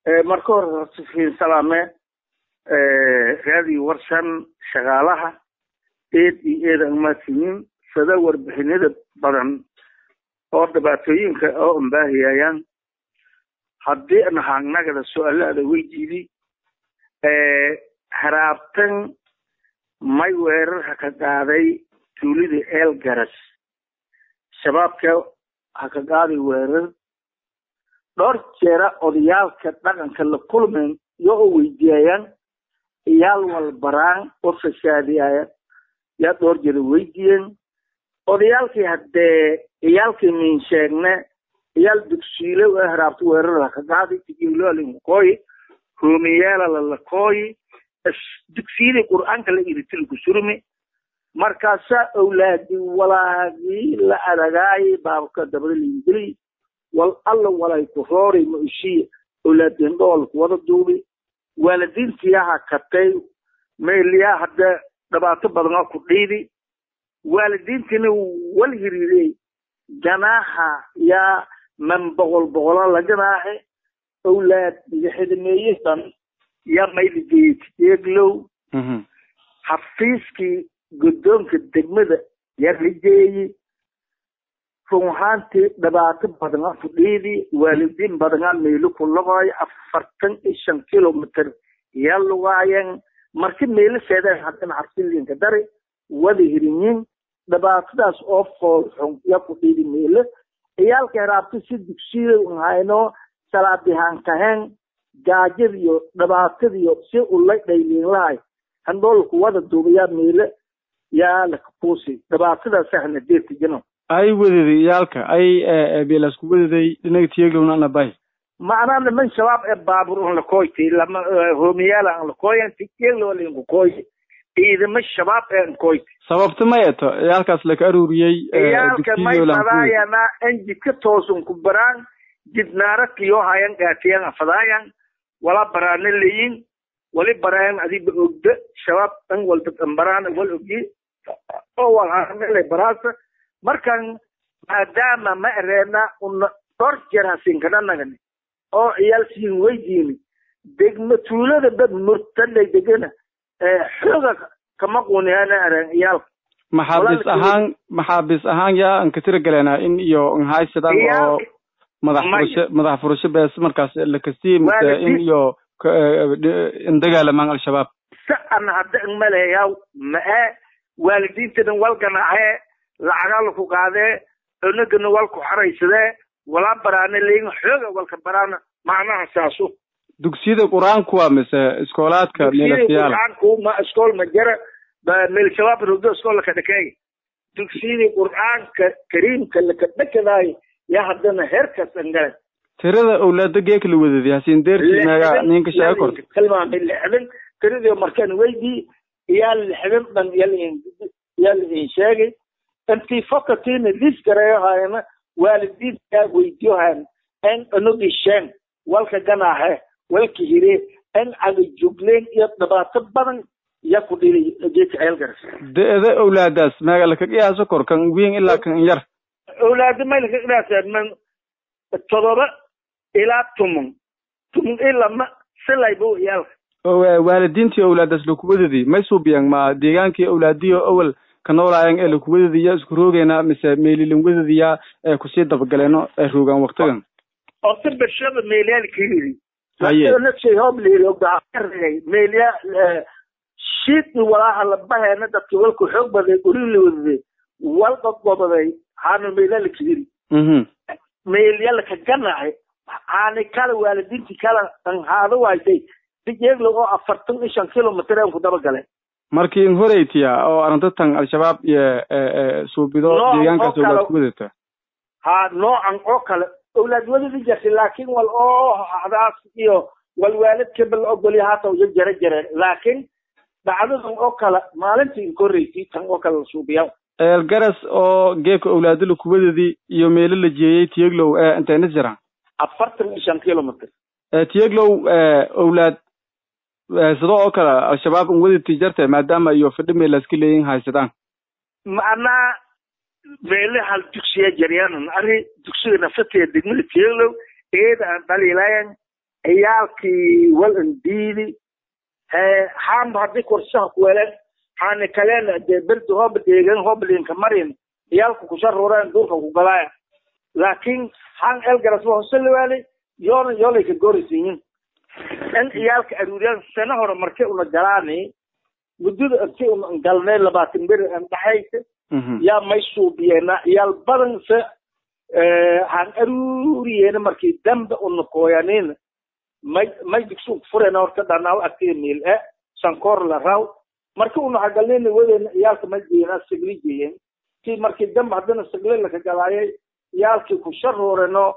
marka hore horta fiin salaame raadiyo warsan shaqaalaha eed iyo eed aan maadsiinin sada warbixinada badan oo dhibaatooyinka oo ambaahiyayaan haddii nahaangnagada su-aalaada weydiidi haraabtan may weerarha ka qaaday tuulida eel garas shabaabka ha ka qaaday weerar dhowr jeera odayaalka dhaqanka la kulmayn iyo oo weydiiyayaan iyaal walbaraan oo fasaadiyaya yaa dhowr jeera weydiiyeen odayaalkii haddee iyaalkii min sheegne iyaal dugsiile ee haraabta weerar ha ka qaaday tigiloalinkooyi ruumiyeela lalakooyi dugsiyadii qur-aanka la iritilku surmi markaasaa awlaadi walaagii la adagaayay baabka dabada liingeliy wal alla walay ku rooray ma ushiya awlaadeen dhoolku wada duubi waalidiintiyaha katay meeliyaa hadda dhibaato badan oo ku dhiidi waalidiintiina wal hiriirey ganaaha yaa man boqol boqola la ganaaxe awlaad lixdameeye dhan yaa mayligeeyey tieglow xafiiskii guddoonka degmada yaa rijeeyey run ahaantii dhibaato badana fudhiidi waalidiin badanaa meelo ku lugaayo afartan iyo shan kilomitr yaa lugaayeen marka meelo seedeen haddana xabsilinka dari wada hirinyin dhibaatadaas oo foolxun yaa fudhiidi meelo ciyaalka heraabta si dugsiya hayno salaadihaan kaheen gaajadiyo dhibaatadiyo si ulay dhayliin lahay handhoolku wada duubayaa meelo yaa lakapuusi dhibaatadaasahna deertijino ay wadaday iyaalka ay beelasku wadaday dhinaga tiyeglowna anabay macnaa niman shabaab ee baabur un lakoyti lama homiyaala an lakoyan tiyeglow linkukooy ciidamo shabaab ee nkoyti sababta ma eto ciyaalkaas laka aruuriyey ciyaalka may fadaayana an jidka toosun ku baraan jidnaara kiyo hayan gaatiyan afadaayan wala baraana leyin wali baraayan adiba ogda shabaab dhan walba dambaraana wal ogyi oo walhaanele baraasa markan maadaama ma ereena una dhor jeer hasinkadhanagani oo ciyaal siin weydiini degma tuulada dad murtadhay degana xooga kama quniyana ereen ciyaalka maxaabis ahaan maxaabis ahaan yaa an katira galena in iyo nhaysadan oo madax furasho madax furasho bees markaas lakasii mise in iyo indagaalamaan al-shabaab si an hadda inmaleeyaw ma-e waalidiintadan wal ganaaxee lacagaa laku qaadee cunagana wal ku xaraysadee walaa baraana leyin xooga walka baraana macnaha saasu dugsiyada qur-aanku waa mise iskoolaadka meelafiyaal qur-aanku ma iskool ma jara meel shabaab rogdo iskool laka dhakeey dugsiyadii qur-aanka kariimka laka dhakadaayo yaa haddana heerkaas angale tirada awlaada geeka la wadadi hasiin deerti meega ninka sheega korta tilmaamay lixdan tiradii markaan weydii iyaa lixdan dhan yaa lain sheegay intii fakatiina lis gareeyohayana waalidiintaa weydiyohan en anogii sheen walka ganaaxe walka hire en aga jugleen iyo dhibaato badan yaa ku dhili geedka ceelgaras de-da awlaadaas meega laka qiyaaso kor kan wiin ilaa kan yar awlaada may laka qiyaaseen man todoba ilaa tumun tumun ilama silaybo iyaalka waalidiintii awlaadaas lakuwadadi may suubiyaan ma deegaankii awlaadiyo awal ka noolaayan ee lakuwadadiya isku roogeyna mise meelilin wadadiya ee kusii dabagaleeno ee roogaan waktigan horta bershada meelyaal kayiri haye hoblirogay meelya shiidni walaaha labaheena dadka walku xoog baday uri la wadaday wal dadgobaday haana meelyaal kayiri meelyala ka ganacay haani kala waalidiinti kala anhaado waysay sijeeglo oo afartan iyo shan kilomitr aan ku dabagale markii in horeytiya oo arintatan al-shabaab iyo suubido deegaankaas awlaad ku wadata ha noocan oo kale awlaad wadadi jirtay laakiin wal oo hadaas iyo wal waalidkaba la ogolya haata uja jara jareen laakiin dhacdadan oo kale maalintii in korreysay tan oo kale la suubiya eelgaras oo geeka awlaado lakuwadadi iyo meelo la jeeyey tiyeglow ee intayna jiraan afartan iyo shan kilomitr tiyeglow awlaad sidoo oo kale al-shabaab in wadati jarta maadaama iyo fidho meelaska leeyin haysadaan macnaa meele hal dugsiya jaryanan ari dugsiga nafsateeda degmada tiyeglow eeda aan dhaliilayan ciyaalkii walan diidi haanba haddii korshaha kuweleen haani kalena dee berdi hooba deegan hoobalinka marin ciyaalka kusharuureen duurka ku galaaya laakiin han elgaras waa hose liwaali yoona yoolayka gorisiyin in ciyaalka aruuriyaan sana hore markii una galaani muddada intii una galnay labaatan beri an dhaxaysa yaa may suubiyeena ciyaal badan se han aruuriyeena markii dambe una kooyanina may may digsuug furena horta dhanaaw agtiga miil e sankoor la raw markii una hagalnayna wadeena ciyaalka may jeeyena sigli jeeyen kii markii dambe haddana sigli laka galaayay ciyaalkii ku sharooreno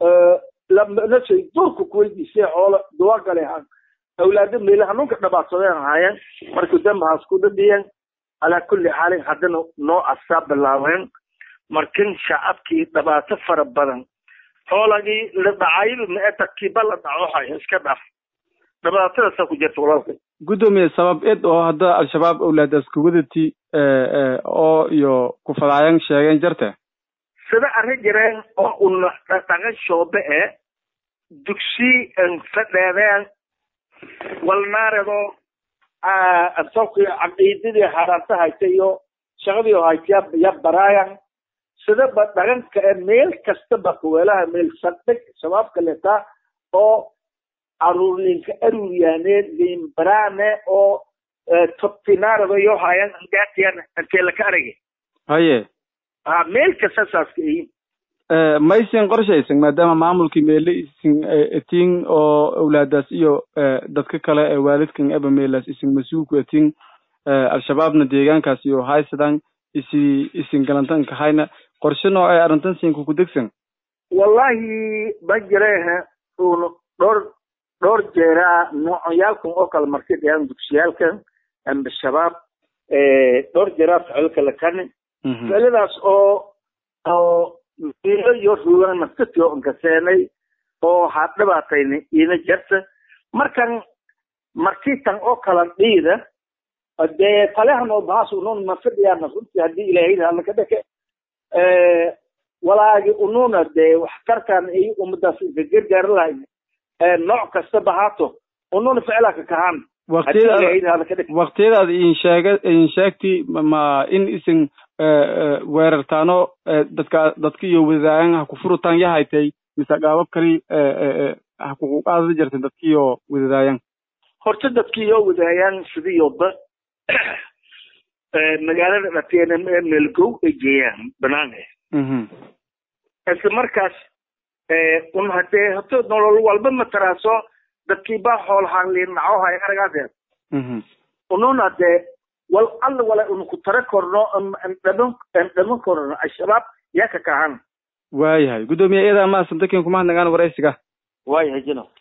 nasay durka kuweydiisay xoolo duwa gale han awlaado meela hanuunka dhabaadsadeen ahaayeen markii dambe haas ku dhadhiyeen calaa kulli xaalin haddana noo asaa bilaabeen markin shacabkii dhibaato fara badan xoolagii la dhacayba maeta kiba la dhacohay iska dhaf dhibaatadaasaa ku jirta walaalkay guddoomiye sabab ed oo hadda al-shabaab awlaadaas kuwadati oo iyo kufadaayan sheegeen jarte sida arrin jireen oo una dhaqan shoobe e dugsi fadheedeen walnaaredo asalkii caqiidadii haraanta hayta iyo shaqadii hayta ya baraayan sidaba dhaqanka e meel kastaba kuweelaha meel sadhig shabaabka letaa oo aruurlinka aruuryaane limbaraane oo tobtinaarado yo hayan angaatiyan intee laka aragay haye ha meel kasta saaska ihin maysin qorshaysan maadaama maamulkii meele isin etin oo awlaadaas iyo dadka kale ee waalidkan eba meelaas isin mas-uulku etin al-shabaabna deegaankaas iyo haysadan isi isin galantanka hayna qorshe noo ay arrintan siinka ku degsan wallahi ma jirehe un dhowr dhowr jeeraa noocyaalkan oo kale markay dhayaan dugsiyaalkan amba shabaab dhowr jeeraa ficilka lakani ficiladaas oo oo miilo iyo ruugan naftatiyo nkaseenay oo ha dhibaatayna ina jirta markan markiitan oo kala dhiida dee falehan oo bahas unun mafadhiyaana runtii haddii ilaahayda halaka dheke walaagi ununa dee waxtarkan iyo ummadaas inka gargaari lahayn nooc kastaba haato ununa ficilaka kahaan waktiyadaad in sheega in sheegti ma in isin weerartaano dadka dadka iyo wadaayan ha ku furutaan yahaytay mise gaabab kali ha kuqaadada jirta dadka iyo wadaayan horta dadka iyo wadaayaan sidiyoba magaalada dhateena ee meelgow ay geeyaan banaanka isla markaas un hadee hato nolol walba mataraaso dadkii baa xoolahaan liinaco hay aragaadeed unun hadee wal alla wala un ku tara korno dhaman dhaman korno al-shabaab yaa ka kahan waayahay guddoomiye iyadaa maasan dakin kuma hadnagaan waraysiga waayahay jino